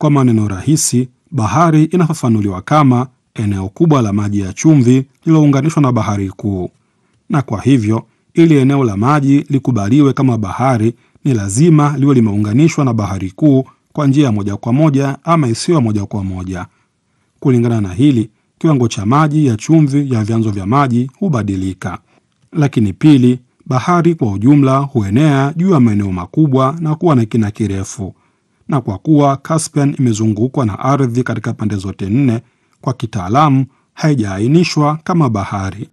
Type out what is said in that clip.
Kwa maneno rahisi, bahari inafafanuliwa kama eneo kubwa la maji ya chumvi lililounganishwa na bahari kuu, na kwa hivyo ili eneo la maji likubaliwe kama bahari ni lazima liwe limeunganishwa na bahari kuu kwa njia ya moja kwa moja ama isiyo moja kwa moja. Kulingana na hili, kiwango cha maji ya chumvi ya vyanzo vya maji hubadilika. Lakini pili, bahari kwa ujumla huenea juu ya maeneo makubwa na kuwa na kina kirefu, na kwa kuwa Caspian imezungukwa na ardhi katika pande zote nne, kwa kitaalamu haijaainishwa kama bahari.